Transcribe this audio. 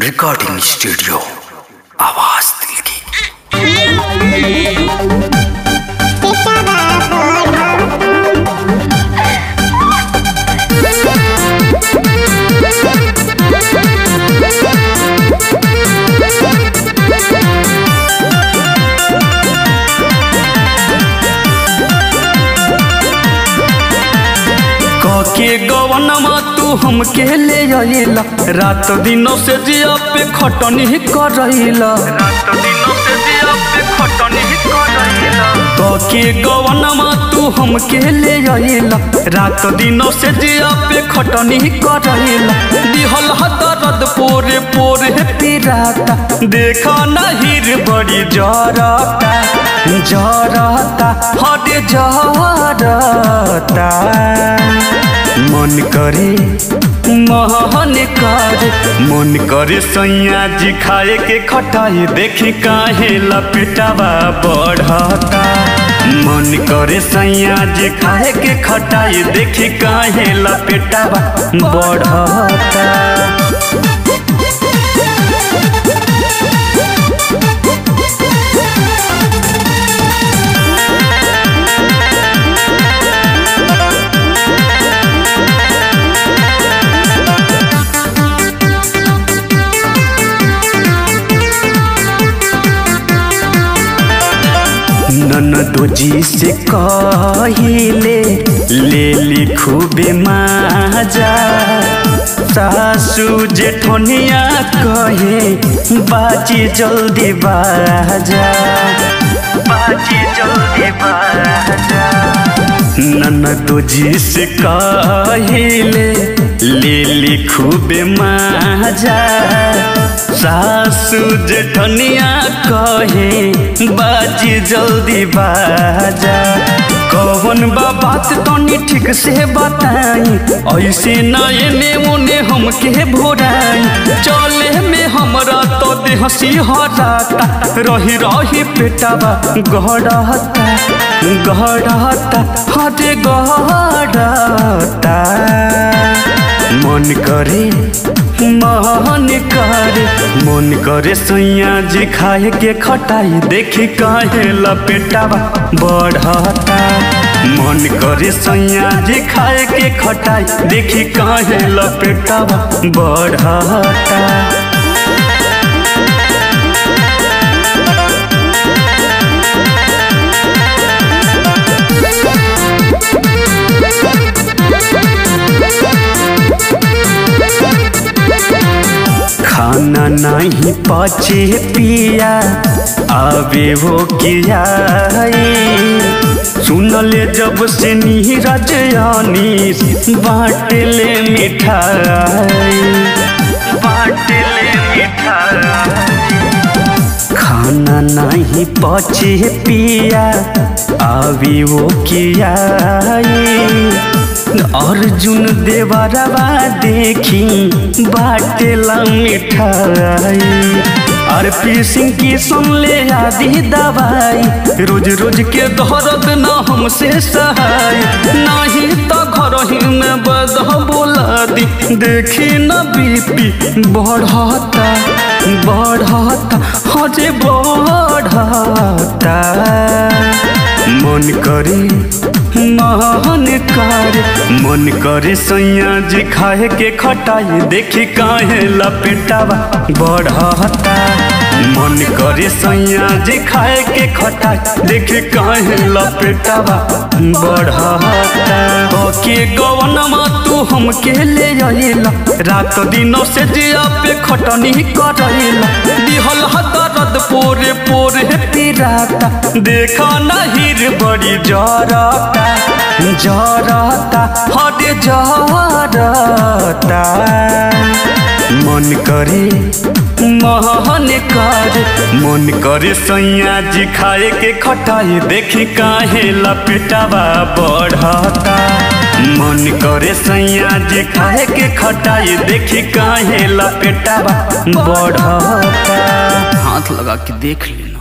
recording studio आवाज दिल की के गवनमा तू हमके ले आइला रात दिनों से जिया पे खटनी करैला रात दिनों से जिया पे खटनी करैला के गवनमा तू हमके ले आइला रात दिनों से जिया पे खटनी करैला दिहल हदरद पोरे पोरे पिराता देखा नहिर बड़ी जरता जरता हटे जरता मन करे महन करे मन करे सैया जी खाए के खटाई देखी काहे लपेटावा बढ़ता मन करे सैया जी खाए के खटाई देखी काहे लपेटावा बढ़ता ननदो जी से कहिले ले ली खूबे माजा सासू जेठनिया कहे बाजी जल्दी बाजा बाजी जल्दी बाजा ननदो जी से कहिले ले ली खूबे माजा सासू जेठनिया कहे बाजी जल्दी बाजा कौन बा बात तनी ठीक से बताई ऐसे न एने ओने हमके भोराई चले में हमरा तो देह सिहराता रही रही पेटावा गहराता गहराता हटे गहराता मन करे मन करे मन करे सैया जी खाए के खटाई देखी काहे लपेटावा बढ़ता मन करे सैया जी खाए के खटाई देखी काहे लपेटावा बढ़ता खाना नहीं पचे पिया आवे वो किया सुनले जब से नीरज आनी बाटले मिठाई बाटले मिठाई खाना नहीं पचे पिया आवी वो किया अर्जुन देवरवा देखी बाटेला मिठाई और पी सिंह की सुन ले आदि दवाई रोज रोज के दर्द न हमसे सहाय नहीं तो घर ही में बद बोला दी देखी न बीपी बढ़ता बढ़ता हजे बढ़ता मन करे मन करे मन करे सैया जी खाए के खटाई देखी काहे लपेटावा बढ़ता मन करे सैया जी खाए के खटाई देखी काहे लपेटावा बढ़ता के गवनमा तू हमके ले आइला रात दिनों से जिया पे खटनी करैला दिहल हदरद पोरे पोरे पिराता देखा नहिर बड़ी जरता जरता हटे जरता मन करे मन करे मन करे सैया जी खाए के खटाई देखी काहे लपेटावा बढ़ता मन करे सैया जी खाए के खटाई देखी काहे लपेटावा बढ़ता हाथ लगा के देख लेना